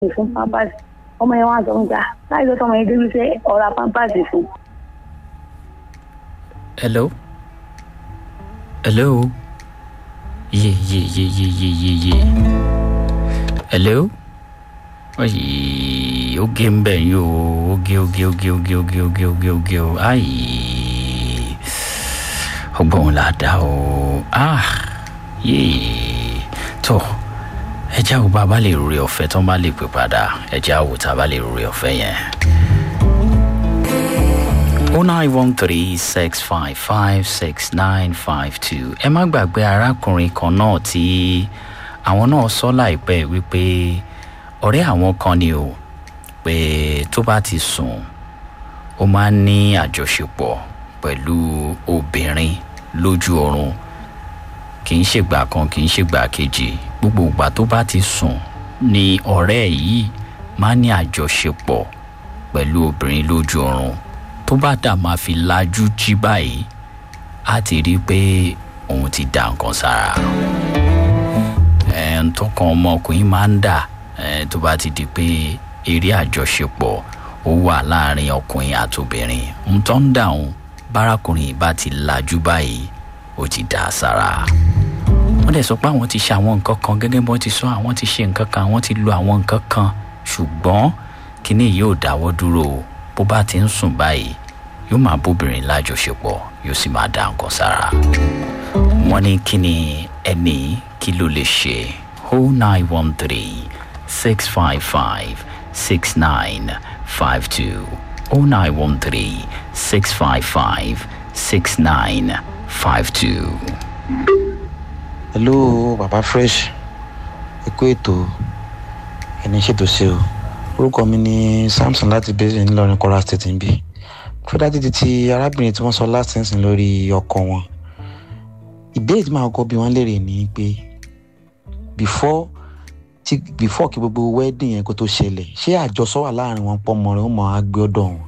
fún pampers ọmọ yẹn wá sọ fún ta láì tó tọmọ yẹn débi ṣe ọ̀rá pampers fún. hello hello ye ye ye ye ye ye ye hello ayi oge ń bẹ̀ yín o oge oge oge oge oge oge oge oge o ayi ọgbọ́n la dá o ah yéé tó ẹjẹ́ àwọn bá a bá lè rúre ọ̀fẹ́ tó ń bá lè pè padà ẹjẹ́ àwọn tá a bá lè rúre ọ̀fẹ́ yẹn. oh nine one three six five five six nine five two ẹ má gbàgbé arákùnrin kan náà tí àwọn náà sọ láìpẹ́ wípé ọ̀rẹ́ àwọn kan ni o pé tó bá ti sùn ó máa ń ní àjọṣepọ̀ pẹ̀lú obìnrin lójú oorun kì í ṣègbà kan kì í ṣègbà kejì gbogbo ìgbà tó bá ti sùn ni ọ̀rẹ́ yìí máa ń ní àjọṣepọ̀ pẹ̀lú obìnrin lójú oorun tó bá dà máa fi lajú jí báyìí á ti rí i pé òun ti dà nǹkan sára ẹ̀ ń tọkàn ọmọkùnrin máa ń dà ẹ̀ tó bá ti di pé eré àjọṣepọ̀ ó wà láàrin ọkùnrin àtobìnrin ń tọ́ ń dà òun bárakùnrin bá ti lajú báyìí ó ti dà sára wọ́n dẹ̀ sọ pé àwọn ti ṣe àwọn nǹkan kan gẹ́gẹ́ bí wọ́n ti sọ àwọn ti ṣe nǹkan kan àwọn ti lo àwọn nǹkan kan ṣùgbọ́n kínní yìí ò dáwọ́ dúró o bó bá ti ń sùn báyìí yóò máa bóbìnrin lájọṣepọ̀ yóò sì máa dá nǹkan sára wọ́n ní kí ni ẹni kí ló lè ṣe o nine one three six five five six nine five two o nine one three six five five six nine five two. hello baba fresh ẹ kú ètò ẹni ṣètò ṣe o orúkọ mi ni samson láti bẹ́sẹ̀ ńlọrin kwara state ń bí fúdà títí ti arábìnrin tí wọ́n sọ last sẹ́nsìn lórí ọkọ wọn ìbéèrè tí màá kọ́ bí wọ́n léèrè ni pé before tí before kí gbogbo wedding yẹn kó tó ṣẹlẹ̀ ṣé àjọsọ wà láàrin wọn pọ́ mọ́rin ó mọ̀ á gbé ọ̀dọ̀ wọn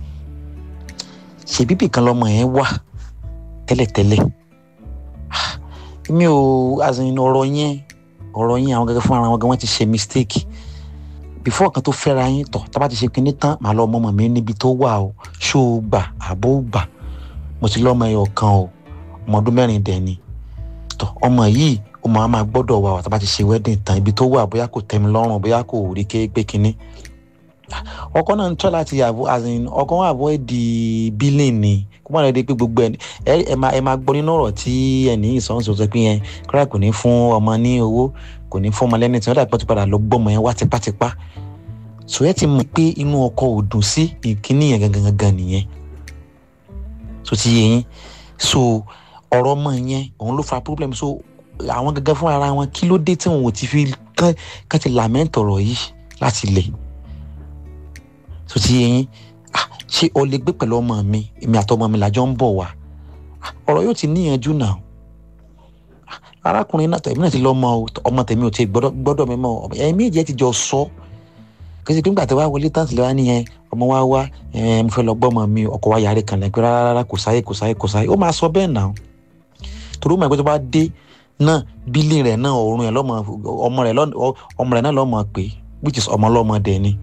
ṣe bíbì kan lọmọ yẹn wà tẹ́lẹ̀tẹ́lẹ̀ mi ò azìn ọ̀rọ̀ yẹn ọ̀rọ̀ yẹn àwọn gẹ́gẹ́ fún ara wọn gan wọ́n ti ṣe mistake before kan tó fẹ́ra yín tọ̀ tá bá ti ṣe kinní tán màá lọ ọmọ mi níbi tó wà o ṣó o gbà àbó o gbà mo ti lọ́mọ ẹyọ kan o ọmọ ọdún mẹ́rin dẹ̀ ni tọ̀ ọmọ yìí ó máa máa gbọ́dọ̀ wà wà tá bá ti ṣe wedding tán ibi tó wà bóyá kò tẹ́ mi lọ́rùn bóyá kò rí ké pé kinní ọkọ náà ń tọ́ láti yàgò azìn ọkọ wọn àbọ̀ di bílíìn ni kó má lè di pé gbogbo ẹ ẹ máa ẹ máa gbọ́ nínú ọ̀rọ̀ tí ẹni ìsọ̀nsọ̀ sọ pé yẹn kọ́ra kò ní fún ọmọ ní owó kò ní fún ọmọ lẹ́ni tí wọ́n dàgbà tó padà lọ gbọ́mọ yẹn wá tipátipá so ẹ ti mọ̀ pé inú ọkọ ò dùn sí ìkíní yẹn gangan gangan nìyẹn so ti yẹ yín so ọ̀rọ̀ ọmọ yẹn òun ló fa problem so àwọn gangan fún ara wọn kí ló dé tí wọn ò ti fi kán ti lament ọ̀rọ̀ yìí láti lẹ̀ so ti yẹ yín ṣé o lè gbé pẹ̀lú ọmọ mi èmi àtọmọ mi làjọ ń bọ̀ wá ọ̀rọ̀ yóò ti níyanjú náà arákùnrin náà tẹ̀mí náà ti lọ́mọ ọmọ tẹ̀mí ò ti gbọ́dọ̀ mi mọ́ ẹ̀mí méjì ẹ̀ ti jọ sọ kí ṣe pé nígbà tí wàá wọlé tán sílẹ̀ wá nìyẹn ọmọ wa wá mo fẹ́ lọ gbọ́mọ mi ọkọ wa yàrá kan lẹ́pẹ́ rárá kò sáyé kò sáyé kò sáyé ó máa sọ bẹ́ẹ̀ náà torí ó mọ̀ pé tó bá dé náà bílí rẹ̀ náà ọ̀run ẹ̀ lọ́mọ ọmọ rẹ̀ ọmọ rẹ̀ náà lọ́mọ pé which is ọmọ lọ́mọ dẹ̀ ni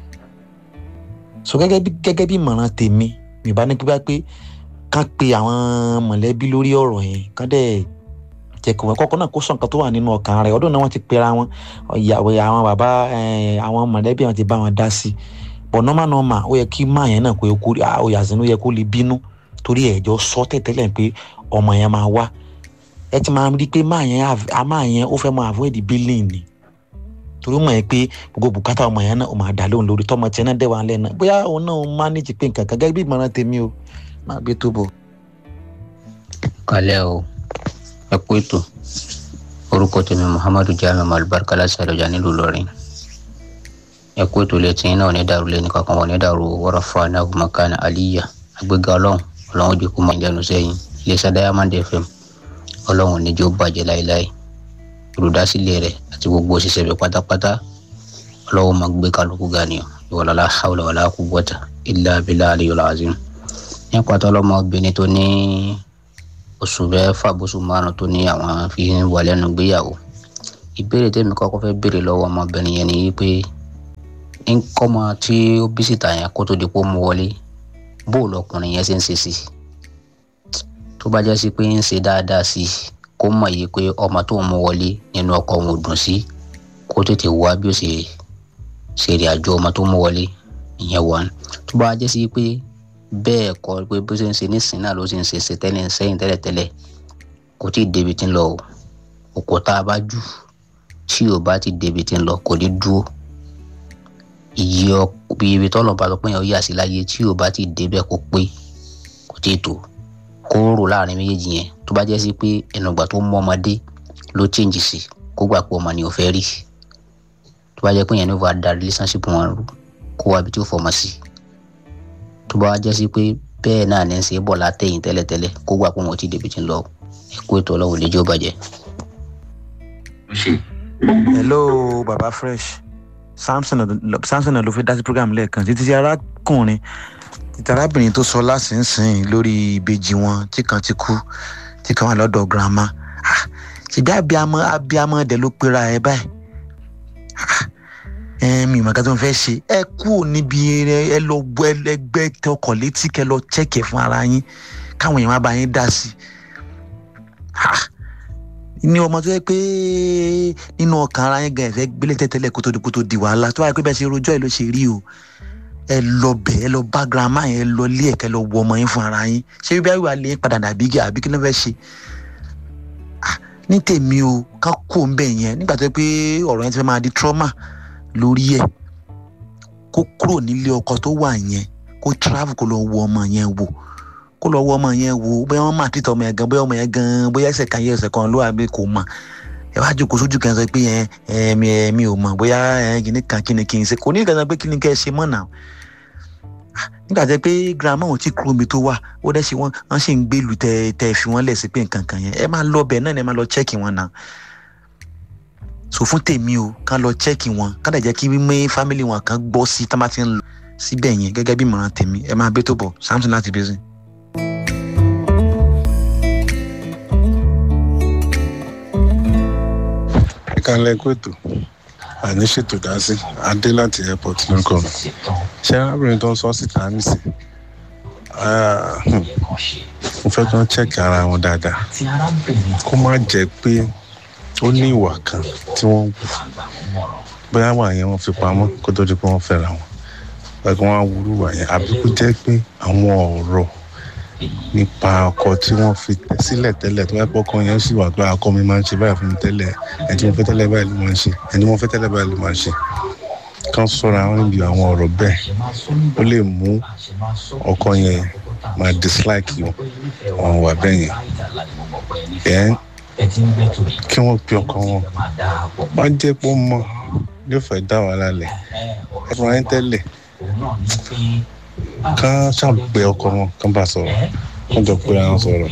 so gẹ́gẹ́ bí gẹ́gẹ́ bí ìmọ̀ràn tèmi mi bá ní pípa pé kán pe àwọn mọ̀lẹ́bí lórí ọ̀rọ̀ yẹn kán dẹ̀ jẹ́ kó kọ́kọ́ náà kó sọ nǹkan tó wà nínú ọkàn rẹ̀ ọdún náà wọ́n ti pera wọn ìyàwó àwọn bàbá àwọn mọ̀lẹ́bí wọn ti bá wọn dá sí i but normal normal ó yẹ kí máa yẹn náà kó yẹ kó ó yà sínú yẹ kó lè bínú torí ẹ̀jọ́ sọ tẹ̀tẹ́lẹ̀ pé ọmọ yẹn máa wá ẹ ti máa rí i pé máa yẹn ó fẹ́ máa avoid billing ni torí mọ̀ ẹ́ pé gbogbo bùkátà ọmọ yẹn náà ó máa dà lóhùn lórí tọmọ tiẹ̀ náà dẹ́wà lẹ́nu bóyá òun náà ó manage pé nǹkan kan gẹ́gẹ́ bí ìmọ̀ràn tèmi o máa gbé tó bọ̀. kalẹ́ o ẹ kú ètò orúkọ tèmi muhammadu jamiu alibarika láti àdọjà nílùú Ìlọrin ẹ kú ètò létí náà ní dàrú lẹ́ni kankan wọn ní dàrú wọ́rọ̀ fún anagunmakana aliya agbéga ọlọ́run ọlọ́run jẹ́ kó máa jẹnu sẹ́yìn iléeṣẹ́ diamond fm ọlọ́run níjó bàjẹ́ láéláé olùdásílẹ̀ rẹ̀ àti gbogbo òṣìṣẹ́ rẹ̀ pátápátá ọlọ́wọ́ máa gbé kálukú ga ni ìwọlọ́lá hawla wàlá quwwata illa billahi aliyul azim nípa tó ọlọ́mọbìnrin tó ní oṣù mẹ́fà bóṣù márùn tó ní àwọn fi ń wà lẹ́nu gbéyàwó ìbéèrè tèmi kọ́kọ́ fẹ́ béèrè lọ́wọ́ ọmọbìnrin yẹn ni wípé nkọ́mọ tí ó bí síta yẹn kó tó di pé ó mú wọlé bóòlù ọkùnrin yẹn ṣe ń ṣe sí i tó bá jẹ́ sí pé ń ṣe dáadáa sí i kó mọ̀ yìí pé ọmọ tó ń mú wọlé nínú ọkọ̀ òun ò dùn sí kó tètè wá bí ó ṣe ṣe ìrìn àjò ọmọ tó mú wọlé ìyẹn wọ́n tó bá jẹ́ sí pé bẹ́ẹ̀ kọ́ pé bó ṣe ń ṣe nísìnyí náà ló ṣe ń ṣe ṣe tẹ́lẹ̀ sẹ́yìn tẹ́lẹ̀tẹ́lẹ̀ kò tí ì débi tí ń lọ o òkò tá a bá jù tí ò bá ti débi tí ń lọ kò ní dúró iye ọkùnrin ibi tọ́lọ̀ bá lọ pé yẹn ó yà sí láyé tí ò bá ti débẹ̀ kó pé kò tí ì tó kó rò láàrin méjèèjì yẹn tó bá jẹ́ sí pé ẹnugbà tó mú ọmọdé ló change sí kó gbà pé ọmọ ni ò fẹ́ rí tó bá jẹ́ pé yẹn ní wàá da relationship wọn rú kó wá ibi tí ó fọmọ sí tó bá jẹ́ sí pé bẹ́ẹ̀ náà ní í ṣe bọ̀ látẹ̀yìn tẹ́lẹ̀tẹ́lẹ̀ kó gbà pé wọn ò tí ì débi tí ń lọ ẹ̀kú ètò ọlọ́run lè jẹ́ ó bàjẹ́. hello baba fresh samson Ado- samson ló fi dá sí program lẹ́ẹ̀kan títí tí arákùnrin títí arábìnrin tó sọ lásìnsìn lórí ìbejì wọn tí kan ti kú tí kan wà lọ́dọ̀ girama Ah, ṣèbí abiyamọ abiyamọ dẹ̀ ló pera ẹ báyìí Ah, ẹ mi ìmọ̀ kan tó ń fẹ́ ṣe ẹ kú níbi ẹ ẹ lọ gbọ́ ẹlẹgbẹ́ tọkọ̀ létí kẹ lọ chẹ́kẹ̀ fún ara yín káwọn èèyàn má bá yín dá sí i ní ọmọ tó yẹ pé nínú ọkàn ara yẹn gan ẹ̀fẹ́ gbélé tẹ́tẹ́lẹ̀ kó tó di kó tó di wàhálà tó wáyé pé bẹ́ẹ̀ ṣe rojọ́ ẹ̀ ló ṣe rí o ẹ lọ bẹ̀ ẹ lọ bá girama yẹn ẹ lọ lé ẹ̀kẹ́ lọ wọ ọmọ yín fún ara yín ṣé bí wàá lé yín padà dàbí gé àbí kí ló fẹ́ ṣe Ah, ní tèmi o ká kó ń bẹ̀ yẹn nígbà tó yẹ pé ọ̀rọ̀ yẹn ti fẹ́ máa di trauma lórí ẹ̀ kó kúrò nílé ọkọ tó wà yẹn kó travel kó lọ wọ ọmọ yẹn wò kó lọ wọ ọmọ yẹn wò bóyá wọn máa títọ ọmọ yẹn gan bóyá ọmọ yẹn gan bóyá ẹsẹ̀ kan yẹ ẹsẹ̀ kan ló wà bí kò mọ̀ ẹ wá jókòó sójú kan sọ pé ẹ ẹ mi ẹ mi ò mọ̀ bóyá ẹ kìíní kan kí ni kí n ṣe kò ní ìgbà sọ pé kí ni kẹ́ ẹ ṣe mọ́ náà Ah, nígbà tẹ pé girama ò tí kúrò mi tó wà ó dẹ́ ṣe wọ́n wọ́n sì ń gbèlú tẹ tẹ fi wọ́n lẹ̀ sí pé nǹkan kan yẹn ẹ máa lọ bẹ̀ náà ni ẹ máa lọ chẹ́ẹ̀kì wọn náà so fún tèmi o ká lọ chẹ́ẹ̀kì wọn ká dẹ̀ jẹ́ kí mímú fámìlì wọn kan gbọ́ sí tá má ti ń lọ síbẹ̀ yẹn gẹ́gẹ́ bí ìmọ̀ràn tèmi ẹ máa bẹ́ tó bọ̀ samson láti bẹ́sẹ̀. ìkànnì ẹkọ ètò àní ṣètò dá sí adé láti airport lórúkọ mi ṣé arábìnrin tó ń sọ síta nísì mo fẹ́ kí wọ́n chẹ́ẹ̀kì ara wọn dáadáa kó má jẹ́ pé ó ní ìwà kan tí wọ́n wù bóyá wà yẹn wọ́n fi pamọ́ kó tó di pé wọ́n fẹ́ra wọn bóyá kí wọ́n á wúrú wà yẹn àbí kó jẹ́ pé àwọn ọ̀rọ̀ nípa ọkọ tí wọ́n fi tẹ́ sílẹ̀ tẹ́lẹ̀ tó yẹ pé ọkọ yẹn sì wà pé akọ mi máa ń ṣe báyìí fún mi tẹ́lẹ̀ ẹni tí mo fẹ́ tẹ́lẹ̀ báyìí ló máa ń ṣe ẹni tí mo fẹ́ tẹ́lẹ̀ báyìí ló máa ń ṣe kán sọ̀rọ̀ àwọn níbi àwọn ọ̀rọ̀ bẹ́ẹ̀ ó lè mú ọkọ yẹn máa dislike wọn àwọn wà bẹ́ẹ̀ yẹn ẹ̀ kí wọ́n pe ọkọ wọn bá jẹ́ pé ó mọ̀ yóò fẹ́ dá wàhálà lẹ̀ ẹ fún wa ní tẹ́lẹ̀ kán ṣàgbé ọkọ wọn kán bá sọ̀rọ̀ kán jọ pé àwọn sọ̀rọ̀.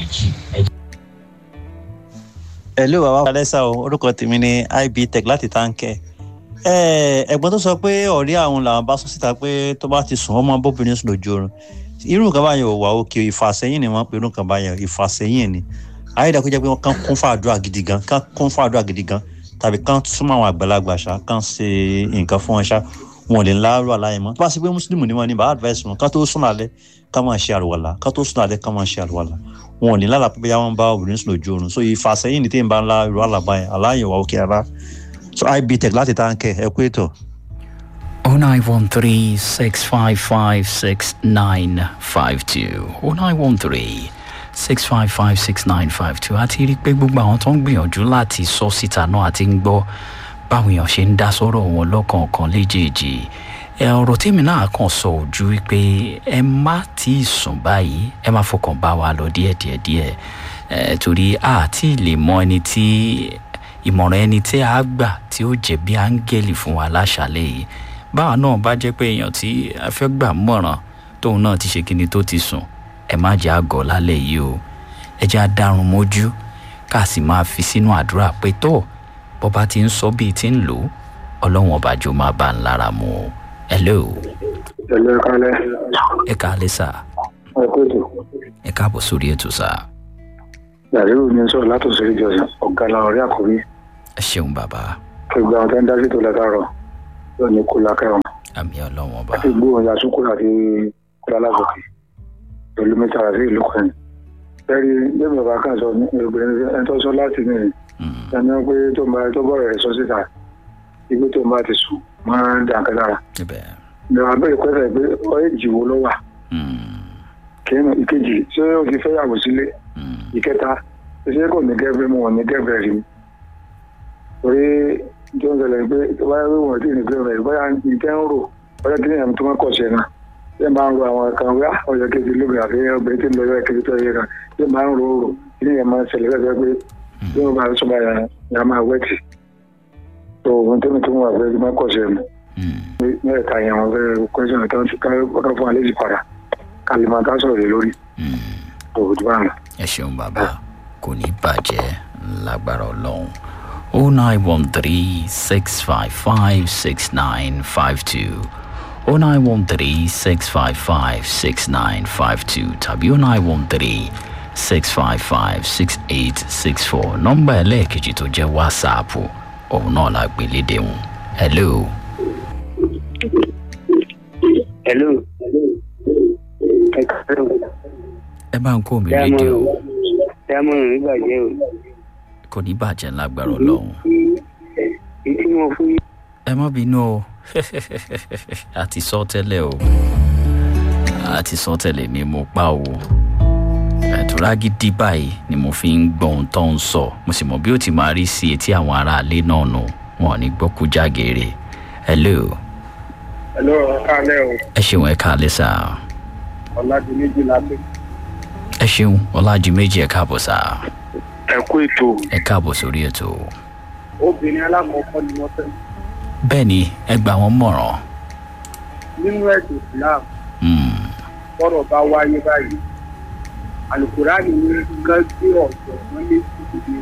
hello bàbá alẹ́sà o orúkọ tèmi ni ib tech láti táǹkẹ́ ẹ̀gbọ́n tó sọ pé ọ̀rẹ́ àwọn làwọn bá sọ síta pé tó bá ti sùn ọmọ bóbìnrin sùn lójú oorun irú nǹkan báyẹn ò wà òkè ìfàsẹ́yìn ni wọ́n pe irú nǹkan báyẹn ìfàsẹ́yìn ni ayédàkú jẹ́ pé wọ́n kàn kún fàdúrà gidi gan kàn kún fàdúrà gidi gan tàbí kàn súnmọ́ àwọn àgbàlagbà ṣá kàn ṣe nǹkan fún wọn ṣá wọn ò lè láàárọ àlàyé mọ tó bá ṣe pé mùsùlùmí ni wọn ní bá advice wọn ká tó sùn lálẹ́ ká máa ṣe àlùwàlà ká tó sùn lálẹ́ ká máa ṣe àlùwàlà wọn ò ní lálàá pé bóyá wọn bá obìnrin sùn lójú oorun so ìfàsẹ́yìn ní tí n bá ń la irú àlàbá yẹn aláyẹ̀ wà òkè ara so ib tech láti táǹkẹ̀ ẹ kú ètò. 0913 655 6952 0913 655 6952 àti rí i pé gbogbo àwọn tó ń gbìyànjú láti sọ síta náà àti ń gbọ́ báwọn èèyàn ṣe ń dá sọ́rọ̀ wọn lọ́kọ̀ọ̀kan léjèèjì ẹ ọ̀rọ̀ tèmi náà kàn sọ ojú wípé ẹ má tí ì sùn báyìí ẹ má fọkàn bá wa lọ díẹ̀díẹ̀ díẹ̀ ẹ torí a ti lè mọ ẹni tí ìmọ̀ràn ẹni tí a gbà tí ó jẹ́ bí áńgẹ́lì fún wa láṣàlẹ̀ yìí báwa náà bá jẹ́ pé èèyàn tí a fẹ́ gbà mọ̀ràn tóun náà ti ṣe kíni tó ti sùn ẹ má jẹ́ àgọ́ lálẹ́ yìí o ẹ jẹ́ àdárun mójú ká sì máa fi sínú àdúrà pé tó bọ́ba ti ń sọ bíi ti ń lò ó ọlọ́wọ́n ọbàjọ́ máa bá ń lára mu o hello ẹ̀lẹ́ kalẹ̀ ẹ káalẹ́ sà ẹ̀kọ́tù ẹ káàbọ̀ sórí ètò sà yàrá mi sọ̀rọ̀ látòsí ìjọsìn ọ̀gá làwọn ọ̀rẹ́ àkórí ẹ ṣeun bàbá gbogbo àwọn tó ń dájú tó látàrọ̀ yóò ní kó lákẹ́ wọn àmì ọlọ́wọ́n ọba àti gbóhùn ya sukùl àti kúlá lásòkè pẹ̀lú mẹ́ta àti ìlú kan bẹ́ẹ̀ni bẹ́ẹ̀ni bàbá kan sọ ní obìnrin ẹni tó sọ láti ní Mm, ẹni pé tó ń bá tó bọ̀rọ̀ rẹ̀ sọ síta ibi tó ń bá ti sùn máa ń dàn kan lára ibẹ̀ ìjọba abẹ́rẹ́ pẹ́sẹ̀ pé ọ èjì wo ló wà Mm, kìíní ìkejì ṣé o ti fẹ́ yàgò sílé mm, ìkẹta ṣé kò ní gẹ́gẹ́ mọ́ ní gẹ́gẹ́ rí mi torí tó ń ṣẹlẹ̀ pé báyà wí wọ́n ti ní gẹ́gẹ́ rí báyà ìkẹ́ ń rò báyà kí nìyẹn tó máa kọ̀ ṣe náà ṣé máa ń ro àwọn kan wí ọ̀yọ́ kejì lóbi àti ọbẹ̀ tí ń lọ yọ kejì tó yẹ kan ṣé máa ń ro rò kí nìyẹn máa ń ṣẹlẹ̀ lẹ́sẹ̀ pé bí wọ́n bá sọ báyà yà máa wẹ́tì tó ohun tó ní tó wà fẹ́ máa kọ̀ ṣe mi mm. mẹ́ẹ̀ta yẹn wọ́n fẹ́ kọ́ṣọ́nù tó ń fi ká fún alẹ́ yìí padà kálímà ká sọ̀rọ̀ lé lórí Mm. òwò bá ń lọ. ẹ ṣeun bàbá kò ní bàjẹ́ lágbára ọlọ́run o nine one three six five five six nine five two o nine one three six five five six nine five two tàbí o nine one three six five five six eight six four nọ́mbà ẹlẹ́ẹ̀kejì tó jẹ́ wásaapù òun náà la gbé lédè wọn hello hello ẹ káàárọ̀ ẹ bá ń kó mi rédíò dámọ̀ràn nígbàjẹ́ o kò ní bàjẹ́ lágbára ọlọ́run. ètí mo fún yín ẹ má bínú o a ti sọ tẹ́lẹ̀ o a ti sọ tẹ́lẹ̀ ni mo pa o ẹ̀tọ́ra gidi báyìí ni mo fi ń gbọ́ ohun tó ń sọ mo sì mọ̀ bí ó ti máa rí sí etí àwọn aráalé náà nù wọn ò ní gbọ́ kú jágere hello hello káàlẹ́ o ẹ ṣeun ẹ káalẹ́ sá ọ̀làdì méjì lábẹ́ ẹ ṣeun ọlájú méjì ẹ káàbọ̀ sá ẹ kú ètò ẹ káàbọ̀ sórí ètò obìnrin alákọ̀ọ́kọ́ ni wọ́n fẹ́ bẹ́ẹ̀ ni ẹ gbà wọ́n mọ̀ràn nínú ẹ̀sìn islam Mm, bọ́rọ̀ bá wáyé báyìí alukurani ní ká gbé ọ̀sẹ̀ wọn lé síbi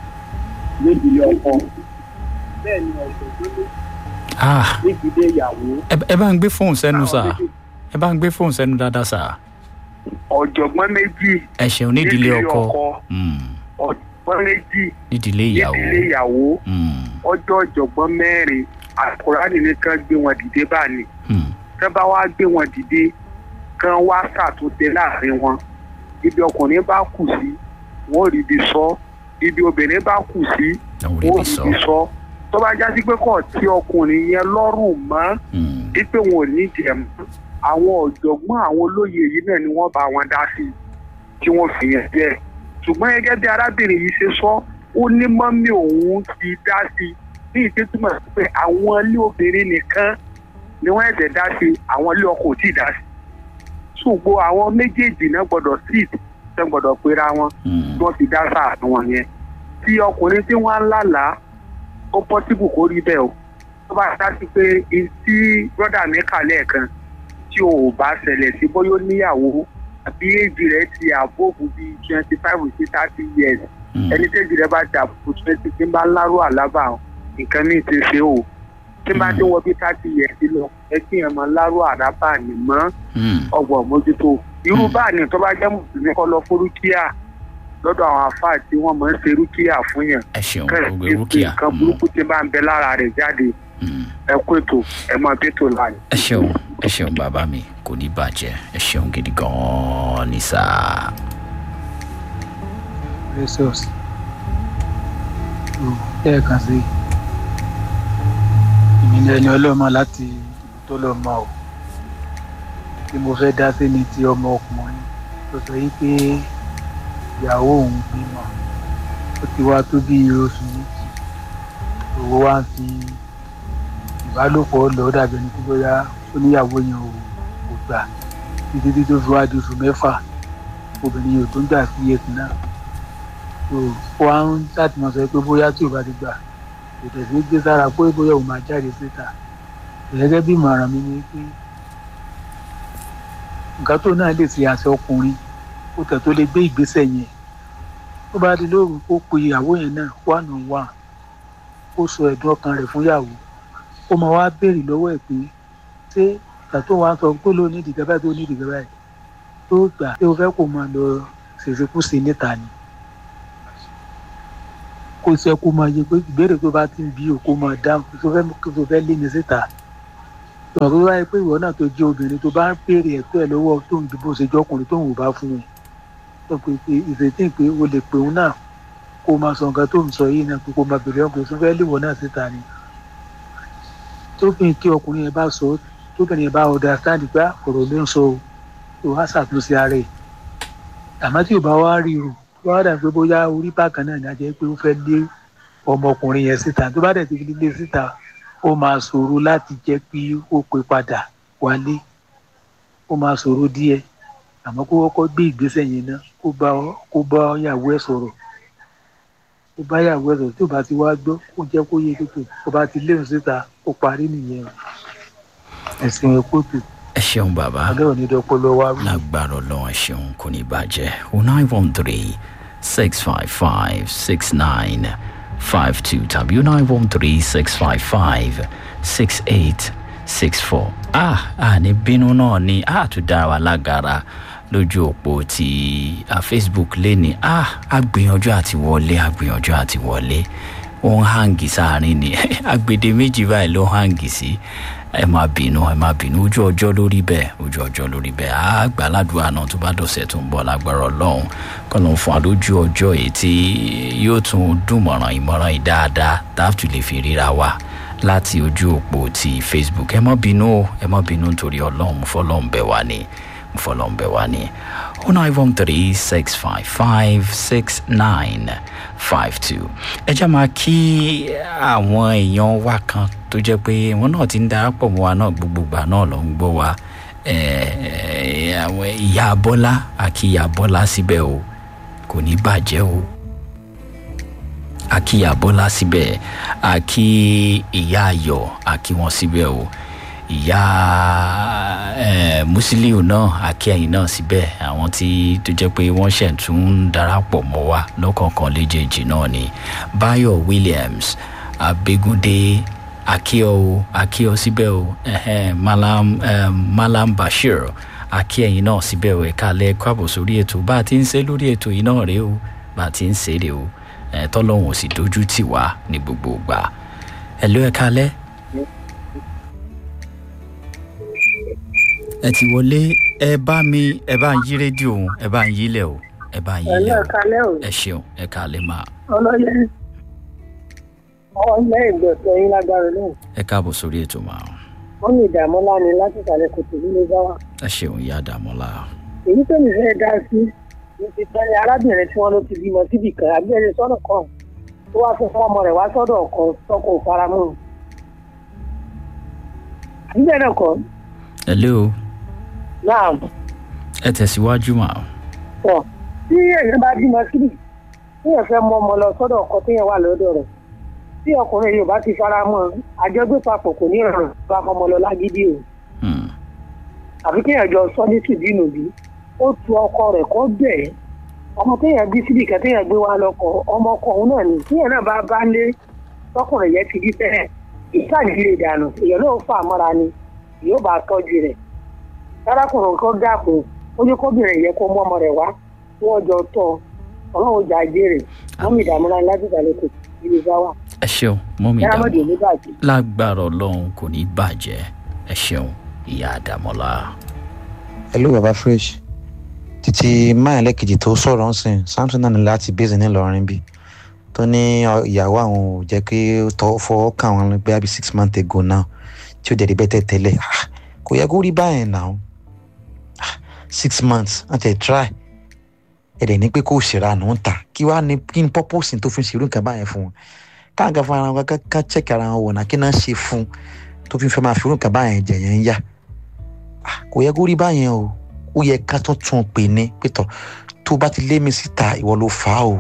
nídìílé ọkọ bẹ́ẹ̀ ni ọ̀sẹ̀ wọn lé ah nídìílé ìyàwó ẹ ẹ bá ń gbé fóònù sẹ́nu sá ẹ bá ń gbé fóònù sẹ́nu dáadáa sá ọ̀jọ̀gbọ́n méjì ẹ ṣeun nídìílé ọkọ Mm, ọ̀jọ̀gbọ́n méjì nídìílé ìyàwó nídìílé ìyàwó Mm, ọjọ́ ọ̀jọ̀gbọ́n mẹ́rin alukurani ní ká gbé wọn dìde báyìí mm, tẹ́ bá wá gbé wọn dìde kán wá ṣàtúnṣe láàrin wọn ibi ọkùnrin bá kù sí wọn ò rí ibi sọ ibi obìnrin bá kù sí àwọn orí wọn ò mi rí sọ ibi sọ tó bá já sí pé kò tí ọkùnrin yẹn lọ́rùn mọ́ Mm, wípé wọn ò ní jẹ mọ́ àwọn ọ̀jọ̀gbọ́n àwọn olóye yìí náà ni wọ́n bá wọn dá sí tí wọ́n fi yẹn jẹ́ ṣùgbọ́n gẹ́gẹ́ bí arábìnrin yìí ṣe sọ ó ní mọ́mí òun ti dá sí ní ìdẹ́tùmọ̀ sí pé àwọn ilé obìnrin nìkan ni wọ́n ẹ̀sẹ̀ dá sí àwọn ilé ọkọ ò tí ì dá sí ṣùgbọ́n àwọn méjèèjì náà gbọ́dọ̀ sit tẹ́ gbọ́dọ̀ pera wọn mm, tí wọ́n fi dá sáà wọn yẹn tí ọkùnrin tí wọ́n ń lálàá ó pọ́sibù kó rí bẹ́ẹ̀ o tó bá dá sí pé tí brọ́dà mi kà lẹ́ẹ̀kan tí o ò bá ṣẹlẹ̀ sí bóyá ó níyàwó àbí èjì rẹ̀ ti àbóòbù bíi twenty five sí thirty years mm. ẹni tẹ́jì rẹ̀ bá ti àbóòbù twenty tí ń bá lárú àlábà nǹkan míì ti ṣe o tí ń bá ti wọ bí thirty years lọ ẹ kí ẹ mọ lárú àlábà nì mọ́ Mm, ọgbọ̀n mójútó irú Hmm. báàní tó bá jẹ́ mùsùlùmí kọ́ lọ fún rúkìá lọ́dọ̀ àwọn àfáà tí wọ́n máa ń ṣe rúkìá fún yàn ẹ ṣeun kẹ́rẹ̀ gbogbo tí rúkìá nǹkan burúkú tí bá ń bẹ lára rẹ̀ jáde Mm, ẹ kó ètò ẹ máa bí ètò láàyè. ẹ ṣeun ẹ ṣeun bàbá mi kò ní bàjẹ́ ẹ ṣeun gidi gan-an ní sáà. resource lẹ́ẹ̀kan sí ìmìnira ẹni ọlọ́mọ láti tó lọ mọ o tí mo fẹ́ dá sí ni ti ọmọ ọkùnrin tó sọ yìí pé ìyàwó òun bímọ ó ti wá tó bí oṣù méjì òwò wá ń fi ìbálòpọ̀ lọ dàbí ẹni tó bóyá ó níyàwó yẹn ò kò gbà títí tí tó fi wá di oṣù mẹ́fà obìnrin yìí ò tó ń gbà sí èsì náà so wá ń láti máa sọ pé bóyá tí ò bá ti gbà kò tẹ̀sí gbé sára pé bóyá òun máa jáde síta gẹ́gẹ́ bí ìmọ̀ràn mi ni pé nǹkan tó náà lè ṣe àṣẹ ọkùnrin ó tẹ̀ tó lè gbé ìgbésẹ̀ yẹn tó bá di lóru kó pe ìyàwó yẹn náà wà nù wà kó sọ ẹ̀dùn ọkàn rẹ̀ fún ìyàwó ó máa wá béèrè lọ́wọ́ ẹ̀ pé ṣé ìgbà tó wàá sọ pé ló ní ìdìgẹ́ báyìí tó ní ìdìgẹ́ báyìí tó gbà pé o fẹ́ kó máa lọ ṣèṣekúṣe níta ni kó sẹ kó máa yẹ pé ìbéèrè tó bá ti ń bí o kó máa dáhùn tó fẹ́ tó fẹ́ lé ní síta ìwọ̀n tó wáyé pé ìwọ náà tó jẹ́ obìnrin tó bá ń béèrè ẹ̀tọ́ ẹ̀ lọ́wọ́ tó ń dìbò ṣe jọkùnrin tó ń wò bá fún un tó pé pé ìrètí pé o lè pè òun náà kó o máa sọ nǹkan tó ń sọ yìí náà pé kó o máa béèrè ọkùnrin tó fẹ́ léwọ̀ náà síta ni tóbìnrin tí ọkùnrin yẹn bá sọ tóbìnrin yẹn bá understand pé ọ̀rọ̀ ló ń sọ o tó wá ṣàtúnṣe ara ẹ̀ àmọ́ tí ò bá wá rí o wọ́n á dà pé bóyá orí bákan náà ní a jẹ́ pé ó fẹ́ lé ọmọkùnrin yẹn síta tó bá dẹ̀ ti fi lé síta ó máa ṣòro láti jẹ́ pé ó pè padà wálé ó máa ṣòro díẹ̀ àmọ́ kó kọ́kọ́ gbé ìgbésẹ̀ yẹn náà kó bá kó bá ìyàwó ẹ̀ sọ̀rọ̀ kó bá ìyàwó ẹ̀ sọ̀rọ̀ tí ò bá ti wá gbọ́ kó jẹ́ kó yé kékeré kó bá ti léwu síta ó parí nìyẹn ẹ̀sìn ẹ̀kọ́ tó ẹ ṣeun bàbá ọlẹ́ òní dọ́pọ́lọ́ wá wí. lágbára ọlọ́run ẹ ṣeun kò ní bàjẹ́ o nine one three six five five six nine five two tàbí o nine one three six five five six eight six four. ah àní bínú náà ni a tún dá wa lágara lójú òpó ti ah, facebook lẹ́ni ah agbìyànjú àti wọlé agbìyànjú àti wọlé ó ń hangi sáàrin ni agbede méjì báyìí ló hangi sí ẹ má bínú ẹ má bínú ojú ọjọ́ lórí bẹ́ẹ̀ ojú ọjọ́ lórí bẹ́ẹ̀ á gbà ládùúgbò náà tó bá dọ̀sẹ̀ tó ń bọ̀ lágbára ọlọ́run kọ́nà fún àlójú ọjọ́ èyí tí yóò tún dùnmọ̀ràn ìmọ̀ràn yìí dáadáa táàtù lè fi ríra wa láti ojú òpó ti facebook ẹ má bínú o ẹ má bínú nítorí ọlọ́run mo fọlọ́run bẹ̀ wá ni mo fọlọ́run bẹ̀ wá ni oh nine one three six five five six nine five two ẹ jẹ́ máa kí àwọn èèyàn wa kan tó jẹ́ pé wọ́n náà ti ń darapọ̀ mọ́ wa náà gbogbogbà náà ló ń gbọ́ wa Eh, àwọn ìyá bọ́lá àkí ìyá bọ́lá síbẹ̀ o kò ní bàjẹ́ o àkí ìyá bọ́lá síbẹ̀ àkí ìyá ayọ̀ àkí wọn síbẹ̀ o ìyá eh, musiliu náà àkí ẹ̀yìn náà síbẹ̀ àwọn tí tó jẹ́ pé wọ́n ṣẹ̀ tún ń darapọ̀ mọ́ wa lọ́kọ̀ọ̀kan léjèèjì náà ni bayo williams abegunde akíọ o akíọ síbẹ̀ o ẹ̀hẹ́n, malam um, malam bashir akíẹ̀yìn náà síbẹ̀ o ẹ̀ka alẹ́ káàbọ̀ sórí ètò bá a ti ń ṣe lórí ètò yìí náà rèé o bá a ti ń ṣe rèé o ẹ̀ tọ́lọ́hún ò sì dojú tì wá ní gbogbo ìgbà ẹ̀ ló ẹ̀ka alẹ́. ẹ ti wọlé ẹ bá mi ẹ bá ń yí rédíò òun ẹ bá ń yílẹ̀ o ẹ bá ń yílẹ̀ o kalẹ́ o ẹ ṣeun ẹ̀ka alẹ́ máa ọlọ́yẹ ọlẹ́ ìgbọ̀nsẹ̀ yín lágbára náà ẹ káàbọ̀ sórí ètò máa wọ́n ní ìdààmú ńlá ni láti ìsàlẹ̀ kòtò nílé bá wà. ẹ ṣeun ìyá àdàmọ́lá èyí tó ní fẹ́ dá sí ní ti tẹ́lẹ̀ arábìnrin tí wọ́n ló ti bímọ síbì kan àbíẹ̀rẹ̀ sọ́nà kan tó wá fún fún ọmọ rẹ̀ wá sọ́dọ̀ ọkọ tọkọ faramọ́ àbíbẹ̀ náà kọ́ ẹ lé o náà ẹ tẹ̀síwájú mà pọ̀ tí èèyàn bá bímọ síbì téèyàn fẹ́ mú ọmọ lọ sọ́dọ̀ ọkọ téèyàn wà lọ́dọ̀ rẹ̀ tí ọkùnrin yóò bá ti faramọ́ àjọgbé papọ̀ kò ní rọrùn bá fọmọ lọ lágídí o Hmm. àfi kéèyàn jọ sọ ní tìbínú bí ó tu ọkọ rẹ̀ kọ́ bẹ̀ ẹ́ ọmọ téèyàn bí síbi kan téèyàn gbé wá lọkọ ọmọ ọkọ òun náà ni téèyàn náà bá bá lé tọkùnrin yẹn ti bí fẹ́rẹ̀ ìsáàjì lè dànù èèyàn náà fà mọ́ra ni yóò bá tọ́jú rẹ̀ sárákùnrin kan dàpọ̀ ó ní kóbìnrin yẹn kó mú ọmọ rẹ̀ wá wọ́n jọ tọ́ ọlọ́run jà jèrè wọ́n mi dààmú láti láti ìdàlẹ́ kò sí ibi bá wà ẹ ṣeun mọ́mí yàrá ìdààmú mọ́jọ ní bàjẹ́. lágbára ọlọ́run kò ní bàjẹ́ ẹ ṣeun ìyá àdàmọ́lá hello baba fresh títí máyà lẹ́kejì tó sọ̀rọ̀ ń sìn samson náà ní láti bẹ́sẹ̀ ńìlọrin bí tó ní ọ- ìyàwó àwọn ò jẹ́ pé ó tọ́ fọwọ́ kà wọ́n bí i six months ago now tí ó dẹ̀ rí bẹ́tẹ̀ tẹ́lẹ̀ Ah, kò yẹ kó rí báyẹn náà Ah, six months wọ́n tẹ̀ try ẹ̀dẹ̀ ní pé kó ṣèrànù ń ta kí wàá ní kí ni purpose tó fi ń ṣerú nǹkan báyẹn fún wọn káàkiri fún ara wọn ká ká check ara wọn wò náà kí náà ṣe fún tó fi fẹ́ máa fi irú nǹkan báyẹn jẹ̀ yẹn ń yá Ah, kò yẹ kó rí báyẹn o ó yẹ ká tún tún un pè ní pétọ tó bá ti lé mi síta ìwọ ló fà á o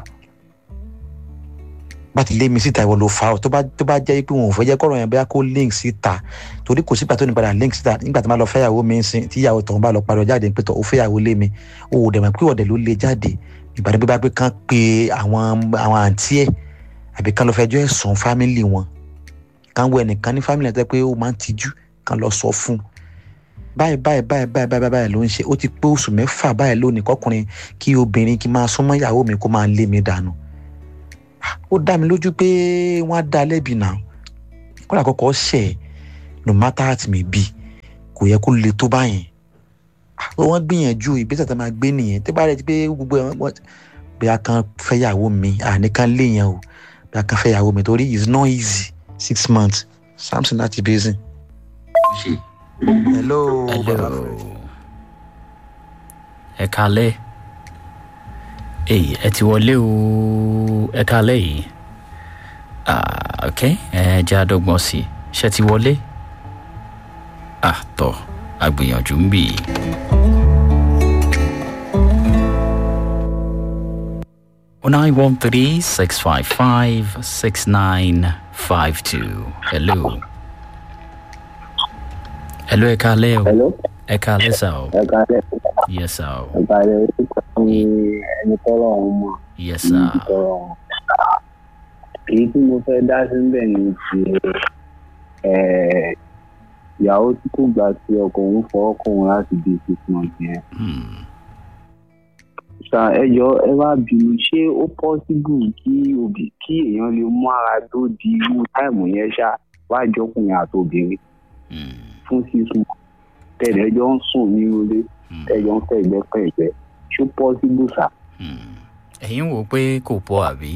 bá ti lé mi síta ìwọ ló fà á o tó bá tó bá jẹ́ pé wọn ò fẹ́ jẹ́ kọ́rọ̀ yẹn bóyá kó link síta torí kò sígbà tó ní padà link síta nígbà tó bá lọ fẹ́yàwó mi ń sin tí ìyàwó tọ̀hún bá lọ pariwo jáde pétọ ó fẹ́yàwó lé mi o ò dẹ̀ mọ̀ pé ọ̀dẹ̀ ló lé jáde ìbàdàn pé bá pé kán pe àwọn àwọn àǹtí ẹ̀ àbí kán lọ fẹjọ́ ẹ̀sùn fámìlì wọn kán wọ ẹnìkan ní fámìlì ẹ̀ tó jẹ́ pé ó máa ń tijú kán lọ sọ fún un báyìí báyìí báyìí báyìí báyìí báyìí ló ń ṣe ó ti pé oṣù mẹ́fà báyìí lónìí kọkùnrin kí obìnrin kí máa súnmọ́ ìyàwó mi kó máa lé mi dànù Ah, ó dá mi lójú pé wọ́n á dá a lẹ́bi náà kódà kọ́kọ́ ṣẹ̀ ẹ́ no matter how it may be kò yẹ kó le tó báyẹn Ah, wọ́n gbìyànjú ìgbésẹ̀ tó máa gbé nìyẹn tí bá rẹ̀ ti pé gbogbo ẹ̀ wọ́n bí a kan fẹ́yàwó mi àníkan léèyàn o bí a kan fẹ́yàwó mi torí it's not easy six months samson láti basin. hello baba hello ẹ kalẹ èyí ẹ ti wọlé o ẹ kalẹ yìí ah ok ẹ jẹ́ àdọ́gbọ́n sí i ṣe ti wọlé ah tọ́ àgbìyànjú ń bì í. nine one three six five five six nine five two hello hello ẹ kalẹ o Hello, ẹ kalẹ sá o ẹ kálẹ̀ yes sá o ẹ kálẹ̀ orúkọ mi ẹni tọ́rọ̀ ọ̀hún mọ̀ yes ẹni sá tọ́rọ̀ ọ̀hún. Èyí tí mo fẹ́ dá sí bẹ̀ ni ti ẹ̀, ìyàwó tí kò gbà tí ọkọ òun fọwọ́ kọ̀ òun láti di six months yẹn. Hmm. Ṣá ẹ jọ ẹ wá bínú ṣé ó pọ́síbù kí òbí kí èèyàn lè mú ara tó di irú táìmù yẹn ṣá wá jọkùnrin àti obìnrin Hmm. fún sísun tẹ̀lé ẹjọ́ ń sùn ní ilé Hmm. ẹjọ́ ń fẹ̀gbẹ́ fẹ̀gbẹ́ ṣó pọ́síbù ṣá. Hmm. ẹ̀yin wò pé kò pọ̀ àbí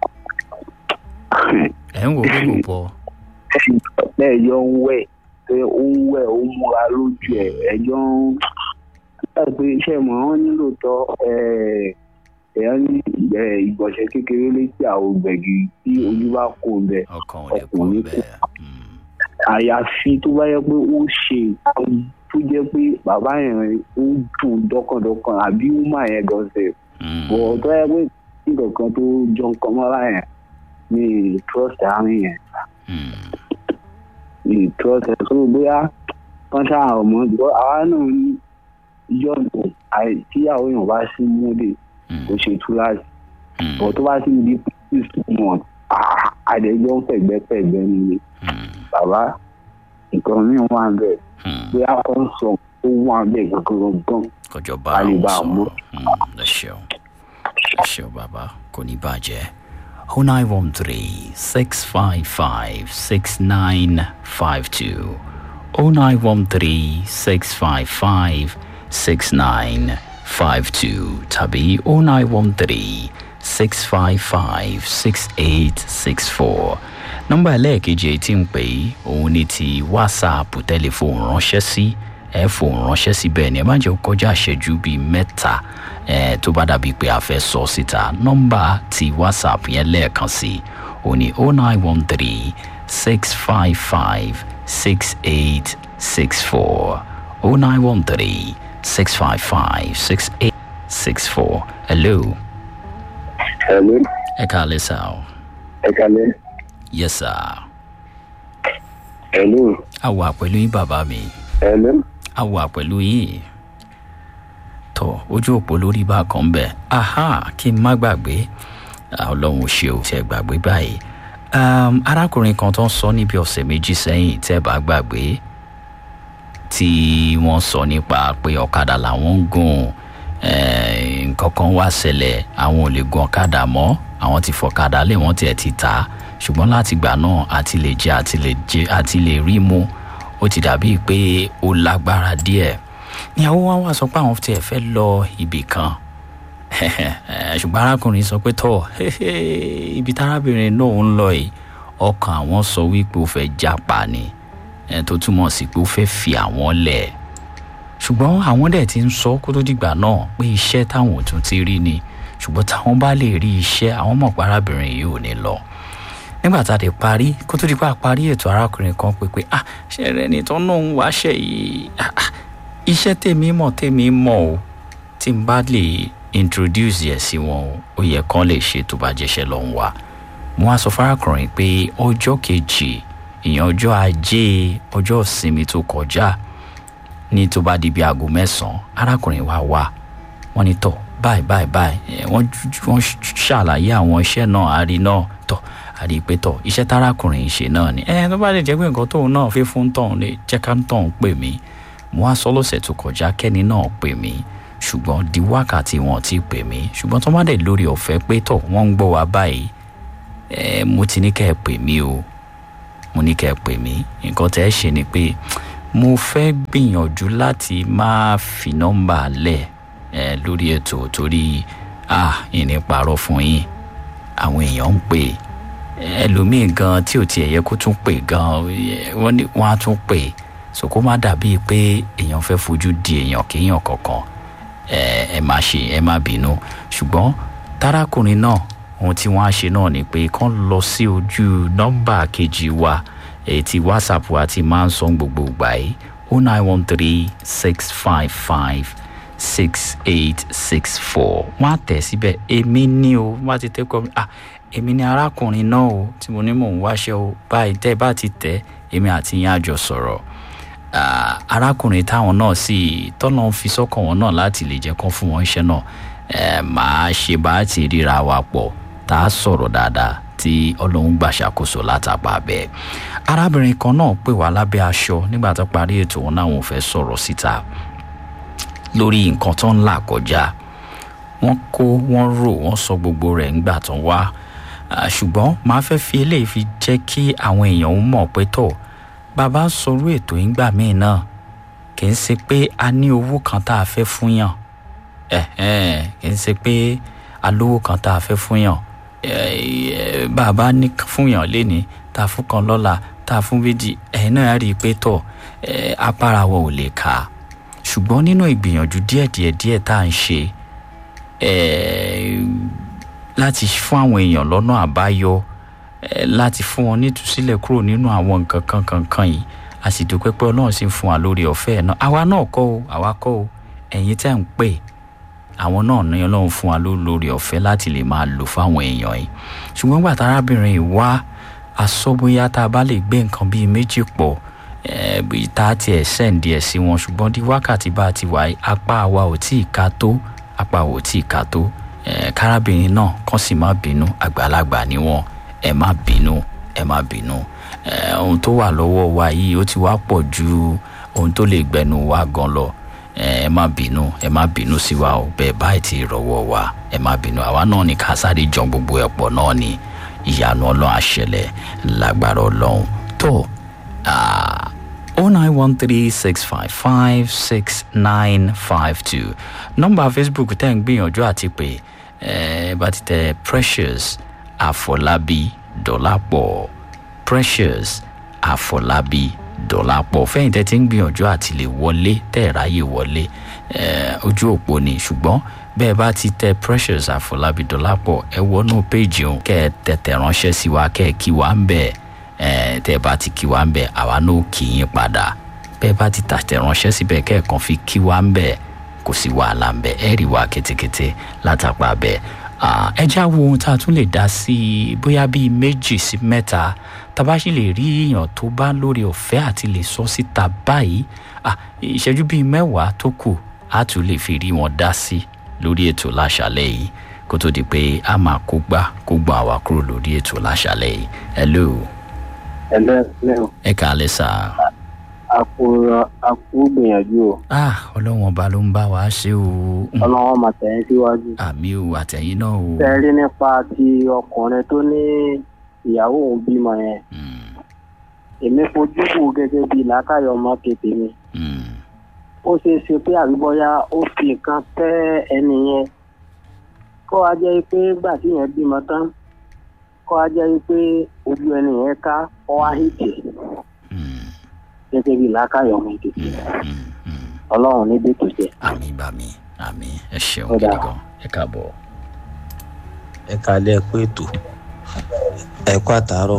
ẹ̀ ń wò pé kò pọ̀ bẹ́ẹ̀ yọ ń wẹ̀ pé ó ń wẹ̀ ó ń múra lójú ẹ̀ ẹjọ́ ń nígbà pé iṣẹ́ mọ̀ wọ́n nílò tọ́ èèyàn ní ẹ̀, ìgbọ̀nsẹ̀ kékeré létí àwọn gbẹ̀gì tí ojú bá kó ń bẹ̀ ọkàn ò lè pọ̀ ọkùnrin bẹ́ẹ̀ Hmm. àyàfi tó bá yẹ pé ó ṣe nǹkan tó jẹ́ pé bàbá yẹn ó dùn dọ́kàndọ́kàn àbí ó mà yẹn gan ṣe Hmm. bọ̀ tó yẹ pé nǹkan kan tó jọ nǹkan mọ́ra yẹn ní trust àárín yẹn Hmm. ìtọ́sẹ̀ tó bóyá wọ́n ṣáà ọmọ ìgbọ́ àwa náà ní yọ̀nù tíyàwó yàn bá sí múlẹ̀ Hmm. kò ṣe túláàsì Hmm. bọ̀ tó bá sì di six months ah, àdéjọ́ ń fẹ̀gbẹ́fẹ̀gbẹ́ nílé Hmm. bàbá nǹkan míì wà ń bẹ̀ Hmm. bóyá wọ́n sọ ó wà ń bẹ̀ gangan gan kọjọ bá a lè àwọn bá a mú. sọ̀rọ̀ Hmm. ẹ ṣeun ẹ ṣeun bàbá kò ní bàjẹ́ oh nine one three six five five six nine five two oh nine one three six five five six nine five two tàbí oh nine one three six five five six eight six four nọ́mbà ẹlẹ́ẹ̀kejì èyí tí ń pè é òun ni ti wásaàpù tẹlifóònù ránṣẹ́ sí ẹ fòun ránṣẹ́ sí bẹ́ẹ̀ ni ẹ má jẹ́ kó kọjá àṣẹjú bíi mẹ́ta ẹ tó bá dàbí pé a fẹ́ sọ síta nọ́mbà ti whatsapp yẹn lẹ́ẹ̀kan sí òun ni oh nine one three six five five six eight six four oh nine one three six five five six eight six four hello ẹ̀lú ẹ káàlẹ́ sá o ẹ̀kalẹ̀ yes sir ẹ̀lú a wà pẹ̀lú yín bàbá mi ẹ̀lú a wà pẹ̀lú yín tọ ojú òpó lórí bá kan bẹ aha kí n má gbàgbé Ah, ọlọ́run ò ṣe ò tẹ gbàgbé báyìí um, arákùnrin kan tó ń sọ níbi ọ̀sẹ̀ méjì sẹ́yìn tẹ́ bá gbàgbé tí wọ́n sọ nípa pé ọ̀kadà làwọn ń gùn eh, nǹkan kan wá ṣẹlẹ̀ àwọn ò lè gun ọ̀kadà mọ́ àwọn ti fọ̀kadà lé wọ́n tiẹ̀ ti tà á ṣùgbọ́n láti gbà náà àti lè jẹ àti lè jẹ àti lè rí mu ó ti dàbí pé ó lágbára díẹ̀ ìyàwó wa wá sọ pé àwọn tiẹ̀ fẹ́ lọ ibì kan ṣùgbọ́n arákùnrin sọ pé tọ́ ibi tárábìnrin náà ń lọ yìí ọkàn àwọn sọ wípé ó fẹ́ jápa ni eh, tó túmọ̀ sí pé ó fẹ́ fi àwọn lẹ̀ ṣùgbọ́n àwọn dẹ̀ ti ń sọ kó tó dìgbà náà pé iṣẹ́ táwọn ò tún ti rí ni ṣùgbọ́n táwọn bá lè rí iṣẹ́ àwọn mọ̀ pé arábìnrin yìí ò ní lọ nígbà tá a lè parí kó tó di pé a parí ètò arákùnrin kan pé pé ah ṣe rẹ ni tó náà ń wáṣẹ yìí ah, ah, iṣẹ́ tèmi mọ̀ tèmi mọ̀ o tí n bá lè introduce yẹ sí wọn o ó yẹ kán lè ṣe tó bá jẹ́ṣẹ́ lọ ń wá mo wá sọ fárákùnrin pé ọjọ́ kejì ìyẹn ọjọ́ ajé ọjọ́ ìsinmi tó kọjá ní tó bá di bí aago mẹ́sàn-án arákùnrin wa wá wọ́n ní tọ̀ báyìí báyìí báyìí ẹ̀, wọ́n wọ́n ṣàlàyé àwọn iṣẹ́ náà àrí náà tọ̀ àrí pé tọ̀ iṣẹ́ tárákùnrin ń ṣe náà ni ẹ̀ tó bá lè jẹ́ pé nǹkan tóun náà fi fún tọ̀hún lè jẹ́ ká tọ̀hún pè mí mo wá sọ lọ́sẹ̀ tó kọjá kẹ́ni náà pè mí ṣùgbọ́n di wákàtí wọn ti pè mí ṣùgbọ́n tó má dẹ̀ lórí ọ̀fẹ́ pé tọ̀ wọ́n ń gbọ́ wa báyìí ẹ̀ mo ti ní kẹ́ ẹ pè mí o mo ní kẹ́ ẹ pè mí nǹkan tẹ́ ẹ ṣe ni pé mo fẹ́ gbìyànjú láti má fi nọ́mbà lẹ̀ ẹ lórí ètò torí ah ìní parọ́ fún yín àwọn èèyàn ń pè ẹlòmíì gan tí ò tiẹ̀ yẹ kó tún pè gan wọ́n ní wọ́n á tún pè so kó má dàbíi pé èèyàn fẹ́ fojú di èèyàn kéèyàn kankan ẹ ẹ má ṣe ẹ má bínú ṣùgbọ́n tarakùnrin náà ohun tí wọ́n á ṣe náà ni pé kán lọ sí ojú nọ́mbà kejì wa èyí tí whatsapp wa ti máa ń sọ gbogbo ìgbà yìí o nine one three six five five six eight six four wọ́n á tẹ̀ síbẹ̀ èmi ní o wọ́n á ti tẹ́ kọ́ mi ah èmi ní arákùnrin náà o tí mo ní mò ń wáṣẹ́ o báyìí tẹ́ bá ti tẹ̀ èmi àti yín àjọ sọ̀rọ̀ Ah, arákùnrin táwọn náà sì tọ́nà ń fi sọ́kàn wọn náà láti lè jẹ́ kán fún wọn iṣẹ́ náà ẹ máa ṣe bá ti ríra wa pọ̀ tá a sọ̀rọ̀ dáadáa tí ọlọ́run gbà ṣàkóso látàpá bẹ́ẹ̀. arábìnrin kan náà pè wá lábẹ́ aṣọ nígbà tó parí ètò wọn náà wọn fẹ́ sọ̀rọ̀ síta lórí nǹkan tó ń là kọjá wọ́n kó wọ́n rò wọ́n sọ gbogbo rẹ̀ ńgbà tó ń wá Ah, ṣùgbọ́n màá fẹ́ fi eléyìí fi jẹ́ kí àwọn èèyàn ó mọ̀ pé tó bàbá ń sọrú ètò yìí gbà míì náà kì í ṣe pé a ní owó kan tá a fẹ́ fún yàn ẹ̀hẹ́n, kì í ṣe pé a lówó kan tá a fẹ́ fún yàn Eh, eh, bàbá ní fún yàn léni tá a fún kan lọ́la tá a fún méjì ẹ̀yin náà rí i pé tọ̀ eh, apára wa ò lè kà á ṣùgbọ́n nínú ìgbìyànjú díẹ̀díẹ̀ díẹ̀ tá à ń ṣe eh, láti fún àwọn èèyàn lọ́nà àbáyọ eh, láti fún wọn nítúsílẹ̀ kúrò nínú àwọn nǹkan kan kankan yìí a sì dúpẹ́ pé ọlọ́run sì ń fún wa lórí ọ̀fẹ́ ẹ̀ náà àwa náà kọ́ o àwa kọ́ o ẹ̀yin tẹ́ ń pè àwọn náà ní ọlọ́run fún wa ló- lórí ọ̀fẹ́ láti lè máa lò fáwọn èèyàn yìí ṣùgbọ́n gbàtà arábìnrin yìí wá asọ́bóyá tá a bá lè gbé nǹkan bíi méjì pọ̀ eh, bí tá a tiẹ̀ sẹ́ǹdì ẹ̀ sí wọn ṣùgbọ́n di wákàtí bá a ti wà yìí apá wa ò tí ì ká tó apá wa ò tí ì ká tó eh, kárábìnrin náà kàn sì má bínú àgbàlagbà ni wọn ẹ má bínú ẹ má bínú eh, ohun tó wà lọ́wọ́ wa yìí ó ti wá pọ̀ ju ohun tó lè gbẹnu wa gan lọ ẹ má bínú ẹ má bínú sí wa o bẹẹ báyìí ti rọwọ wa ẹ má bínú àwa náà ní ká sáré jọ gbogbo ẹ pọ náà ni ìyanu ọlọrun àṣẹlẹ lágbára ọlọrun tó o nine one three six five five six nine five two nọmba facebook tẹ́ ń gbìyànjú àti pé ẹ bá ti tẹ precious àfọlábí dọ́làpọ̀ precious àfọlábí dọ́làpọ̀ fẹ́yìn tẹ́ ti ń gbìyànjú àti lè wọlé tẹ́ ẹ̀ ráyè wọlé eh, ojú òpó ni ṣùgbọ́n bẹ́ẹ̀ bá ti tẹ precious àfọlábí dọ́làpọ̀ ẹ wọnú péjì òun kẹ́ ẹ tẹ̀tẹ̀ ránṣẹ́ sí wa kẹ́ ẹ kí wa ń bẹ̀ ẹ tẹ́ ẹ bá ti kí wa ń bẹ̀ àwa náà kì í yín padà bẹ́ẹ̀ bá ti tàtẹ̀ ránṣẹ́ síbẹ̀ kẹ́ ẹ kàn fi kí wa ń bẹ̀ kò sí wàhálà ń bẹ̀ ẹ rí wa kétékété látàpá bẹ́ẹ̀ Ah, ẹ já wo ohun tá a tún lè dá sí i bóyá bíi méjì sí mẹ́ta tàbá sì lè rí èèyàn tó bá lórí ọ̀fẹ́ àti lè sọ síta báyìí Ah, ìṣẹ́jú bíi mẹ́wàá tó kù á tún lè fi rí wọn dá sí lórí ètò láṣálẹ̀ yìí kó tó di pé a máa kó gbá kó gbọ́n àwa kúrò lórí ètò láṣálẹ̀ yìí hello ẹlẹ́ẹ̀lẹ́ ẹ kàálẹ̀ sá. àkó àkó gbìyànjú o ah ọlọ́wọ́n ọba ló ń bá wa ṣe o Mm, ọlọ́wọ́n máa tẹ̀yìn síwájú. àmì o àtẹ̀yìn náà o. tẹ́rí nípa ti ọkùnrin tó ní ìyàwó òun bímọ yẹn Mm, èmi fojú wò gẹ́gẹ́ bíi làákàyọ̀ ọmọ kété mi mm, ó ṣeé ṣe pé àbíbọ́yá ó fi nǹkan tẹ́ ẹni yẹn kó wá jẹ́ pé gbà tí yẹn bímọ tán kó wá jẹ́ pé ojú ẹni yẹn ká kó wá hìtì mm, gẹ́gẹ́ bíi làákàyọ̀ ọmọ kété mm, mm. ọlọ́run níbi tó jẹ́. àmì bá mi àmì ẹ ṣeun Ó dáa. gidi gan ẹ káàbọ̀. ẹ kalẹ ẹ kú ètò ẹ kú àtàárọ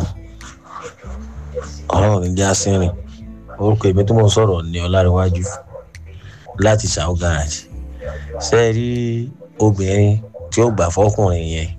ọlọrun ní jásírìn orúkọ èmi tó mọ sọrọ ní ọlárẹwájú láti ṣàwọ garaajì ṣe é rí obìnrin tí ó gbà fọkùnrin yẹn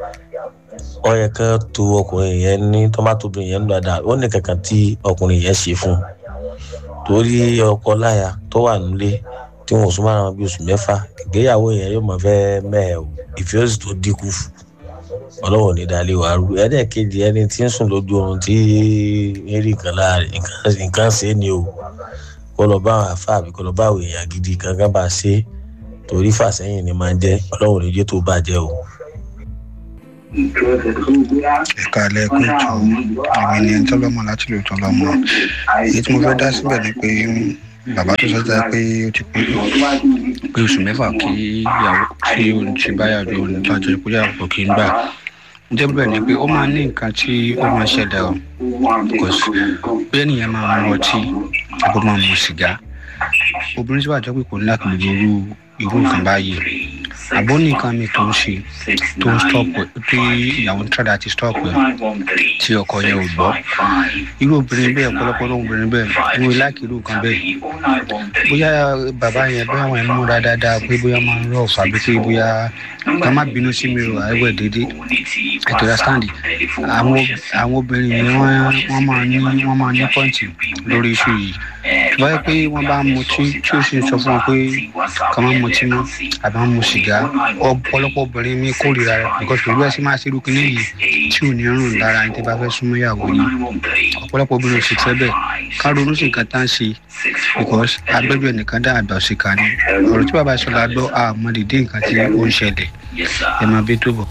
ọ yẹ ká to ọkùnrin yẹn ní tọ́mátòbìnrin yẹn ń dáadáa ó ní kankan tí ọkùnrin yẹn ṣe fún un torí ọkọ láya tó wà nílé tí wọn ò súnmọ́ ara wọn bí oṣù mẹ́fà ìgbéyàwó yẹn yóò máa fẹ́ mẹ́ẹ̀ o ìfẹ́ òsì tó dínkù ọlọ́wọ́ ní dalẹ̀ wà rú ẹ̀ẹ́dẹ̀kejì ẹni tí ń sùn lójú oorun tí ń rí nǹkan láàrin nǹkan- nǹkan ṣe é ni o kó lọ bá àwọn àfa àbí kó lọ bá àwọn èèyàn gidi kankan bá ṣe é torí fàsẹ́yìn ni máa ń jẹ́ ọlọ́wọ́ ní jẹ́ tó bàjẹ́ o. ẹ̀ka alẹ́ kó tó èmi ni ẹni tọ́lọ́mọ láti lò tọ́lọ́mọ èyí tí mo fẹ́ dá síbẹ̀ ni pé bàbá tó sọ́jà pé ó ti pé pé oṣù mẹ́fà kí ìyàwó tí ó ń ṣe báyàwó lájọ ìpínlẹ̀ àpò kí ń gbà jẹ́ bẹ́ẹ̀ ni pé ó máa ní nǹkan tí ó máa ṣẹlẹ̀ o because bí ènìyàn máa mu ọtí àbó máa mu sìgá obìnrin tí wàá jẹ́ pé kò ní láti lè irú irú nǹkan báyìí àbó nìkan mi tó ń ṣe tó ń stop ẹ tí ìyàwó ń tọ́da ti stop ẹ tí ọkọ yẹn ò gbọ́ irú obìnrin bẹ́ẹ̀ ọ̀pọ̀lọpọ̀ ló obìnrin bẹ́ẹ̀ irú láàkì irú nǹkan bẹ́ẹ̀ bóyá bàbá yẹn bóyá wọn múra dáadáa pé bóyá máa ń rọ̀ fàbí pé bóyá ká má bínú sí mi o àìwẹ̀ dédé ètò ìdásáǹdì àwọn àwọn obìnrin yẹn wọ́n wọ́n máa ní wọ́n máa ní pọ́ǹtì lórí iṣu yìí báyọ̀ pé wọ́n bá ń mutí tí ó sì ń sọ fún wọn pé kàn máa mutí mọ́ àbí wọ́n mu sìgá ọ̀pọ̀lọpọ̀ obìnrin mi kórìíra rẹ̀ because pẹ̀lú ẹ̀sìn máa ṣe irú kinní yìí tí ò ní rùn lára ẹni tí bá fẹ́ súnmọ́ ìyàwó yìí ọ̀pọ̀lọpọ̀ obìnrin ò sì fẹ́ bẹ́ẹ̀ ká ronú sí nǹkan tá à ń ṣe because agbẹ́jọ́ ẹnìkan dá àgbà òṣìkà ni ọ̀rọ̀ tí bàbá ìṣọ̀lá gbọ́ àmọ́ dìde nǹkan tí ó ń ṣẹlẹ̀ ẹ máa bí tó bọ̀.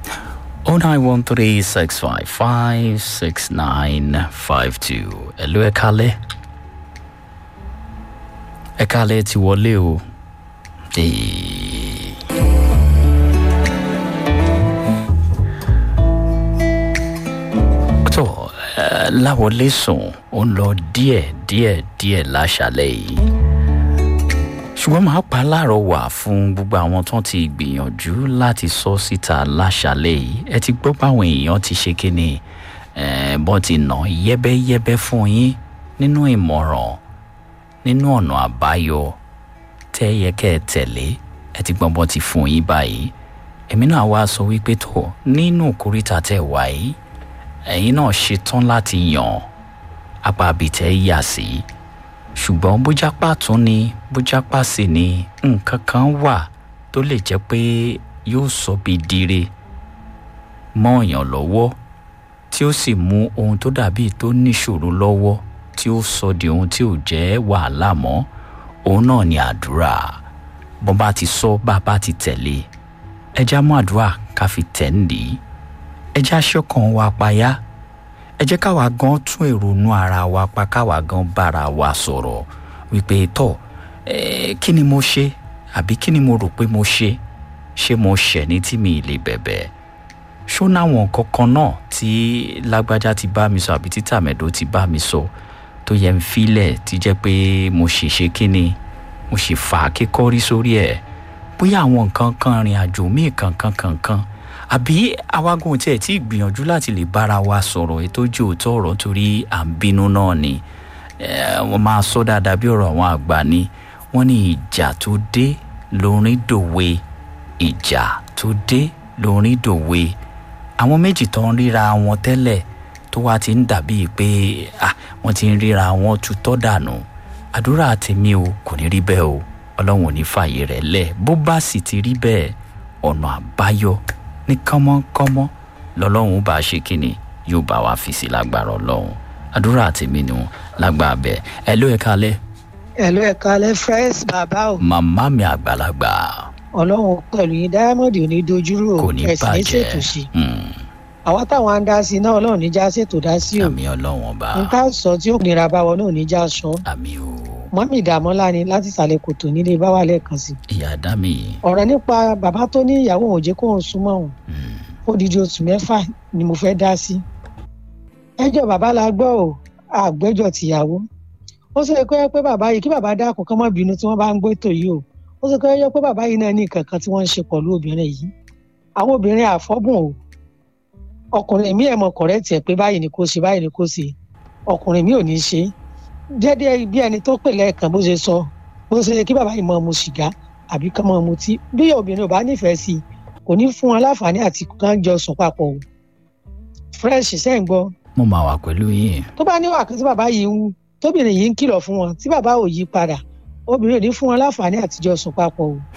09136556952 ẹ̀lú ẹ̀ kalẹ̀ ẹ̀ kalẹ̀ ti wọlé o. Hey. tó ẹ láwọlé sùn ó ń lọ díẹ̀ díẹ̀ díẹ̀ láṣálẹ́ yìí ṣùgbọ́n màá pa láàárọ̀ wà fún gbogbo àwọn tó ti gbìyànjú láti sọ síta láṣálẹ́ yìí ẹ ti gbọ́ báwọn èèyàn ti ṣe kíni bọ́n ti nà yẹ́bẹ́yẹ́bẹ́ fún yín nínú ìmọ̀ràn nínú ọ̀nà àbáyọ tẹ́ yẹ kẹ́ ẹ tẹ̀lé ẹ ti gbọ́n bọ́n ti fún yín báyìí èmi náà wá sọ wípé tó nínú kórìtà tẹ̀ wáyé ẹ̀yin náà ṣetán láti yàn apá abìtẹ́ yà sí ṣùgbọ́n bójápá tún ni bójápá sì ni nǹkan kan wà tó lè jẹ́ pé yóò sọ bí dire mọ́ èèyàn lọ́wọ́ tí ó sì mú ohun tó dàbí tó níṣòro lọ́wọ́ tí ó sọ di ohun tí ò jẹ́ wàhálà mọ́ òun náà ni àdúrà bọ́n bá ti sọ bá a bá ti tẹ̀lé ẹja mú àdúrà ká fi tẹ̀ ń dì í ẹ jẹ́ aṣọ́kan wa payá ẹ jẹ́ káwa gan tún èrònú ara wa pa káwa gan bára wa sọ̀rọ̀ wípé tọ̀ kí ni mo ṣe àbí kí ni mo rò pé mo ṣe ṣé mo ṣẹ̀ ní tí mi lè bẹ̀bẹ̀ ṣó náwọn kankan náà tí lágbájá ti bá mi sọ àbí tí tàmẹ̀dó ti bá mi sọ tó yẹ ń filẹ̀ tí jẹ́ pé mo ṣì ṣe kí ni mo ṣì fà á kíkọ́rí sórí ẹ̀ bóyá àwọn nǹkan kan rìn àjò míì kankan kankan àbí awágùn tí ẹ ti gbìyànjú láti lè bára wa sọ̀rọ̀ ètò ojú òótọ́ ọ̀rọ̀ torí à ń bínú náà ni wọ́n máa sọ dáadáa bí ọ̀rọ̀ àwọn àgbà ni wọ́n ní ìjà tó dé lórin dòwe ìjà tó dé lórin dòwe àwọn méjì tó ń ríra wọn tẹ́lẹ̀ tó wá ti ń dàbíi pé wọ́n ti ń ríra wọn tutọ́ dànù àdúrà tèmi o kò ní rí bẹ́ẹ̀ o ọlọ́run ò ní fààyè rẹ̀ lẹ̀ bó bá sì ti rí bẹ́ẹ̀ ọ̀nà àbáyọ ní kánmọ́kánmọ́ lọ́lọ́run bá ṣe kínni yóò bá wa fi sí lágbára ọlọ́run àdúrà tèmi nù lágbára bẹ́ẹ̀ ẹ ló ẹ kalẹ́. ẹ ló ẹ kalẹ́ fresh bàbá o. màmá mi àgbàlagbà. ọlọ́run pẹ̀lú yín diamond ò ní dojúrò kò ní ẹ̀sìn ní bàjẹ́ ṣètò sí. àwa táwọn á ń dá sí náà ọlọ́run níjà ṣètò dá sí o. àmì ọlọ́run ọba. nǹkan sọ tí ó nira bá wọn náà níjà sọ. àmì o. mọ́mí ìdààmúlá ni láti ìsàlẹ̀ kòtò nílé báwa lẹ́ẹ̀kan sí. ìyá dá mi. ọ̀rọ̀ nípa bàbá tó ní ìyàwó òun jẹ́ kó òun súnmọ́ òun odidi oṣù mẹ́fà ni mo fẹ́ dá sí. ẹjọ́ bàbá la gbọ́ ò àgbẹ́jọ́ tìyàwó ó ṣe kọ́ ẹ pé bàbá yìí kí bàbá dákun kán má bínú tí wọ́n bá ń gbé ètò yìí o ó ṣe kọ́ ẹ pé bàbá yìí náà ní nǹkan kan tí wọ́n ń ṣe pẹ̀lú obìnrin yìí àwọn obìnrin àfọ́bùn o ọkùnrin mi ẹ̀ mọ kọ̀rẹ́tì ẹ̀ pé báyìí ni kò ṣe báyìí ni kò ṣe ọkùnrin mi ò ní ṣe déédéé bí ẹni tó pè lẹ́ẹ̀kan bó ṣe sọ bó ṣe kí bàbá yìí mọ mu sìgá àbí kán mọ mutí bí obìnrin ò bá nífẹ̀ẹ́ sí i kò ní fún wọn láǹfààní àti kán jọ sùn papọ̀ o fresh ṣẹ́ ń gbọ́. mo máa wà pẹ̀lú yín. tó bá níwà kan tí bàbá yìí ń wú tóbìnrin yìí ń kìlọ̀ fún wọn tí bàbá ò yí padà obìnrin ò ní fún wọn láǹfààní àti jọ sùn papọ̀ o.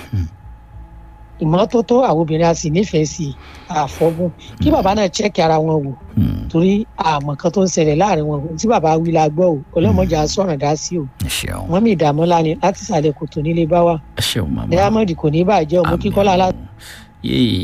ìmọ́tótó àwọn obìnrin a sì nífẹ̀ẹ́ sí i àfọ́gùn kí bàbá náà chẹ́kì ara wọn wò torí àmọ̀ kan tó ń ṣẹlẹ̀ láàrin wọn tí bàbá wí la gbọ́ o ọlọ́mọdé sọ̀rọ̀ dá sí o wọ́n mi ìdààmú lánìí láti sàlẹ̀ kòtò nílé bá wa diamond kò ní bàjẹ́ òmù kíkọ́lá yéè